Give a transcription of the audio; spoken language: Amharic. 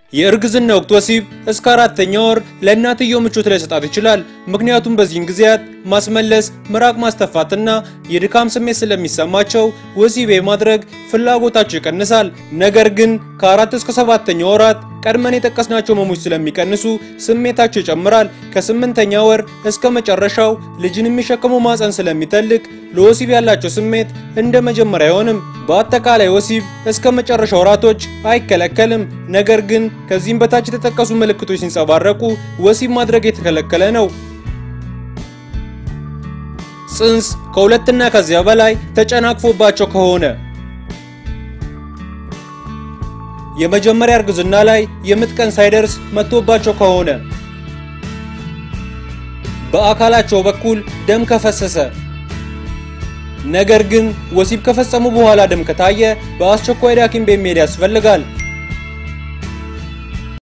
የእርግዝና ወቅት ወሲብ እስከ አራተኛ ወር ለእናትየው ምቾት ላይሰጣት ይችላል። ምክንያቱም በዚህን ጊዜያት ማስመለስ፣ ምራቅ ማስተፋትና የድካም ስሜት ስለሚሰማቸው ወሲብ የማድረግ ፍላጎታቸው ይቀንሳል። ነገር ግን ከአራት እስከ ሰባተኛ ወራት ቀድመን የጠቀስናቸው ህመሞች ስለሚቀንሱ ስሜታቸው ይጨምራል። ከስምንተኛ ወር እስከ መጨረሻው ልጅን የሚሸከመው ማፀን ስለሚተልቅ ለወሲብ ያላቸው ስሜት እንደ መጀመሪያ አይሆንም። በአጠቃላይ ወሲብ እስከ መጨረሻ ወራቶች አይከለከልም። ነገር ግን ከዚህም በታች የተጠቀሱ ምልክቶች ሲንጸባረቁ ወሲብ ማድረግ የተከለከለ ነው። ጽንስ ከሁለትና ከዚያ በላይ ተጨናቅፎባቸው ከሆነ የመጀመሪያ እርግዝና ላይ የምጥ ቀን ሳይደርስ መጥቶባቸው ከሆነ በአካላቸው በኩል ደም ከፈሰሰ ነገር ግን ወሲብ ከፈጸሙ በኋላ ደም ከታየ በአስቸኳይ ወደ ሐኪም ቤት መሄድ ያስፈልጋል።